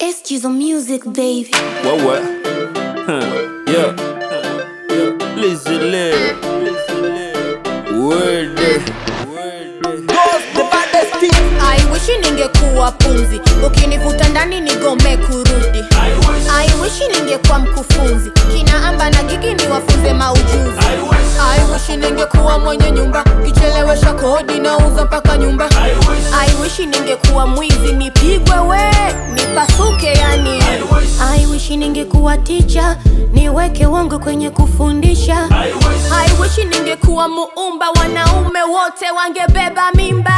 Excuse the music, baby. What what? Huh. Yeah. Listen, live. Word. I wish ningekuwa pumzi, ukinivuta ndani nigome kurudi. I wish ningekuwa mkufunzi, kina amba na gigi niwafunze maujuzi. I wish ningekuwa mwenye nyumba, kichelewesha kodi nauza mpaka nyumba. I wish ningekuwa mwizi, nipigwe we, nipasuke yani. I wish ningekuwa teacher, niweke wangu kwenye kufundisha. I wish ningekuwa muumba, wanaume wote wangebeba mimba.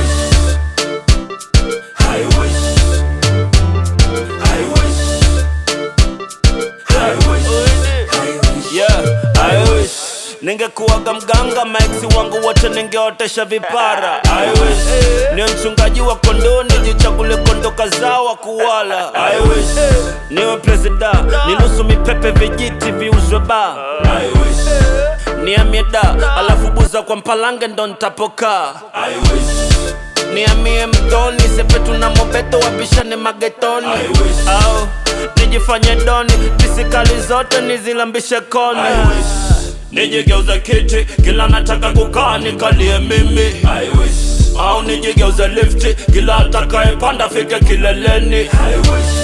Yeah, I wish ningekuwaga mganga, maexi wangu wote ningeotesha vipara. I wish ni mchungaji wa kondoo, nijichagule kondo kazao wa kuwala. I wish niwe presida, ninusu mipepe vijiti viuzwe ba. I wish niamie da, alafu buza kwa mpalange ndo ntapokaa. I wish niamie mtoni sepetu na mobeto wapishane magetoni au nijifanye doni pisikali zote nizilambishe koni nijigeuze kiti kila nataka kukaa nikalie mimi au nijigeuze lifti kila atakayepanda fike kileleni